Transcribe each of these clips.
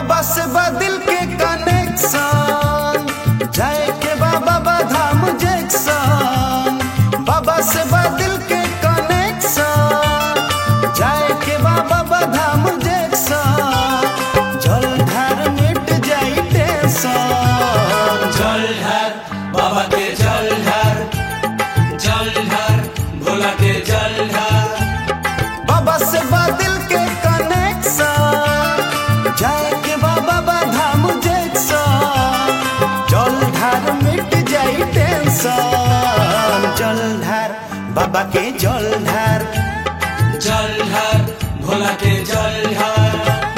बाबा से बदिल के कनेक्शन जाए के बाबा बाधाम जैक्शन बाबा से बदिल के कनेक्शन जाए के बाबा बाधाम जैक्शन जल धार मिट जाई टेंशन जल ढार बाबा के जल ढार जल ढार भोला के जल ढार बाबा से बादल के कनेक्शन जाए के बाबा बाधाम जैक्शन जल धार मिट जाई टेंशन जल धार बाबा के जल धार जल ढार भोला के जल ढार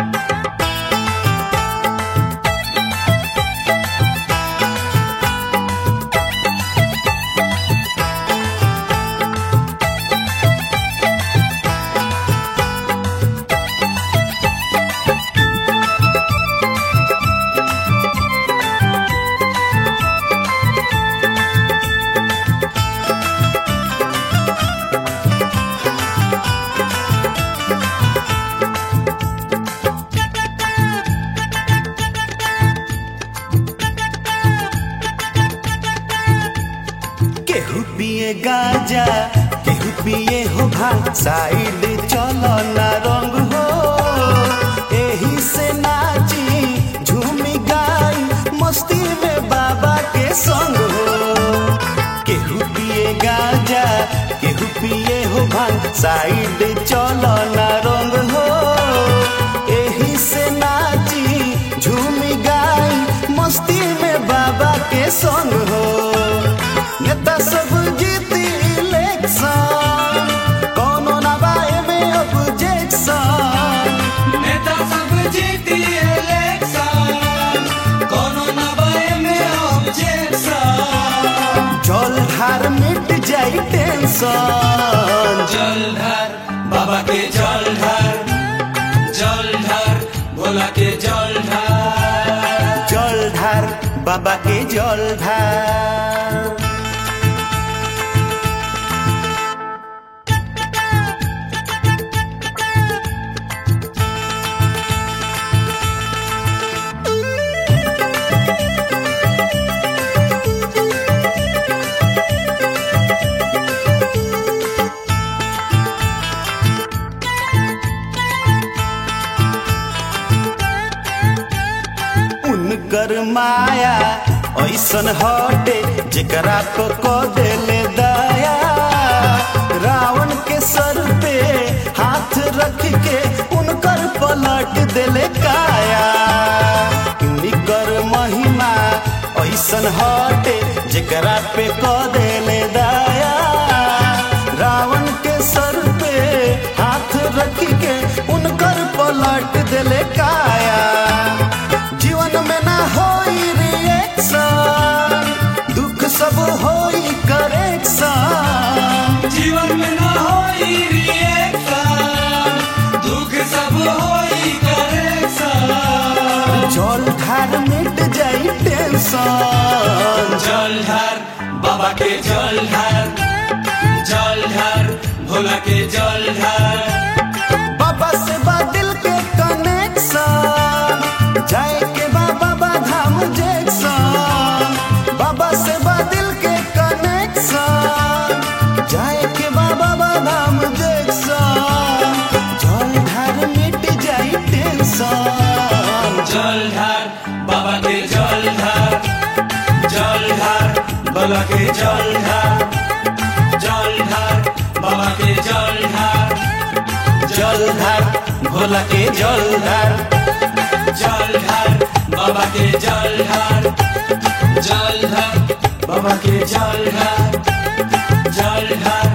केहू पिए गांजा केहू पिए हो भांग साइड चलो ना रंग हो एही से नाची झूमी गाई मस्ती में बाबा के संग हो केहू पिए गांजा केहू पिए हो भांग साइड चलो ना रंग हो एही से नाची झूमी गाई मस्ती में बाबा के संग हो नेता सब जीती इलेक्शन कोनो ना बाए में ऑब्जेक्शन नेता सब जीती इलेक्शन कोनो न बाए में ऑब्जेक्शन जल धार मिट जाई टेंशन जल ढार बाबा के जल ढार जल ढार भोला के जल ढार जल धार बाबा के जल धार उनकर माया ऐसन हटे जेकरा को को देले दया रावण के सर पे हाथ रख के उनकर पलट देले काया निकर महिमा ऐसन हटे जेकरा पे को देले दया रावण के सर पे हाथ रख के उनकर पलट देले काया जीवन में ना होई रिएक्शन दुख सब होई करेक्शन जीवन में न होई रिएक्शन दुख सब होई करेक्शन जल धार मिट जाई टेंशन जल ढार बाबा के जल ढार जल ढार भोला के जल ढार बाबा से बादल के कनेक्शन जाए के बाबा बाधाम जैक्शन बाबा से बादल के कनेक्शन जाए के बाबा बाधाम जैक्शन जल धार मिट जाई टेंशन जल ढार बाबा के जल ढार जल ढार भोला के जल ढार जल ढार बाबा के जल ढार जल धार भोला के जल धार जल ढार बाबा के जल ढार जल ढार बाबा के जल ढार जल ढार